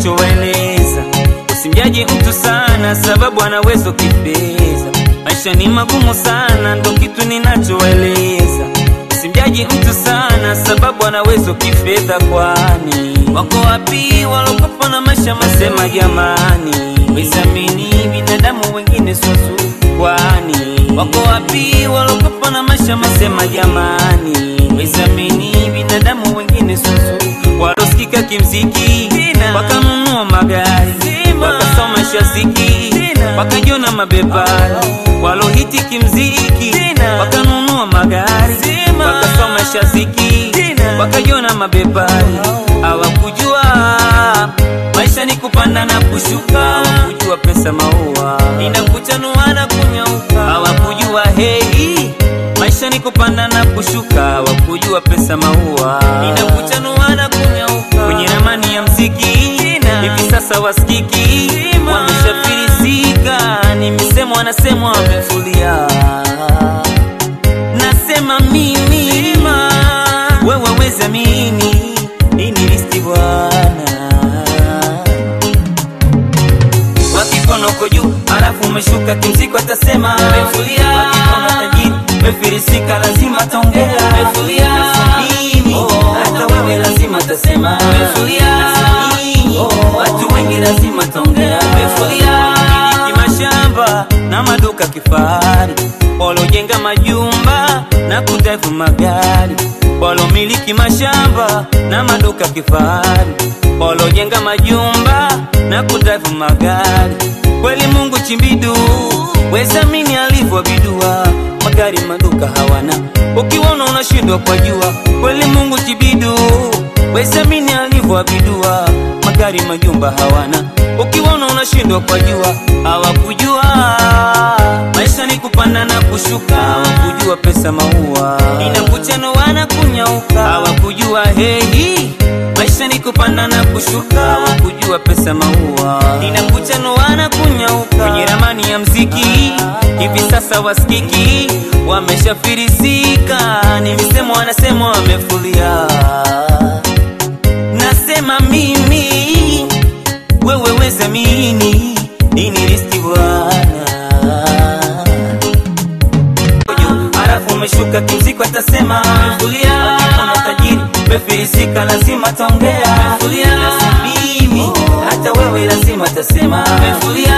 ninachowaeleza. Usimjaji mtu sana, sababu anaweza kifeza. Maisha ni magumu sana, ndo kitu ninachowaeleza. Usimjaji mtu sana, sababu anaweza kifedha. Kwani wako wapi walokopa na maisha masema? Jamani, wisamini binadamu wengine susu. Kwani wako wapi walokopa na maisha masema? Jamani, wisamini binadamu wengine susu. Walosikika kimziki wakanunua magari wakasoma shaziki wakajiona mabepari. Walohiti kimziki wakanunua magari wakasoma shaziki wakajiona mabepari. Hawakujua maisha ni kupanda na kushuka, hawakujua pesa maua inakuchanua na kunyauka. Hawakujua hei maisha ni kupanda na kushuka, hawakujua pesa maua inakuchanua na kunyauka. Kwenye ramani ya mziki hivi sasa wasikiki wameshafirisika, ni misemo wanasemwa wamefulia. Nasema mimi wewe weza mini nini listi bwana wakikono uko juu halafu umeshuka kimziko atasema mefulia wakikono tajiri mefirisika lazima taongea mefulia mimi hata wewe lazima tasema mefulia watu wengi lazima taongea mefulia miliki mashamba na maduka kifahari walojenga majumba na kutaifu magari walomiliki mashamba na maduka kifahari walojenga majumba na kutaifu magari kweli Mungu chimbidu wezamini alivyobidua magari maduka hawana ukiona unashindwa kwa jua kweli Mungu chibidu wezamini alivyobidua magari majumba hawana ukiona unashindwa kwa jua hawakujua maisha ni kupanda na kushuka hawakujua pesa maua inakuchanua na kunyauka hawakujua hei maisha ni kupanda na kushuka hawakujua pesa maua inakuchanua na kunyauka kwenye ramani ya mziki hivi sasa wasikiki wameshafirisika ni misemo wanasema wamefulia nasema mimi wewe weza mini nini listi bwana halafu umeshuka kimziko atasema mefulia wakikono tajiri mefirisika lazima taongea mefulia mimi hata wewe lazima tasema mefulia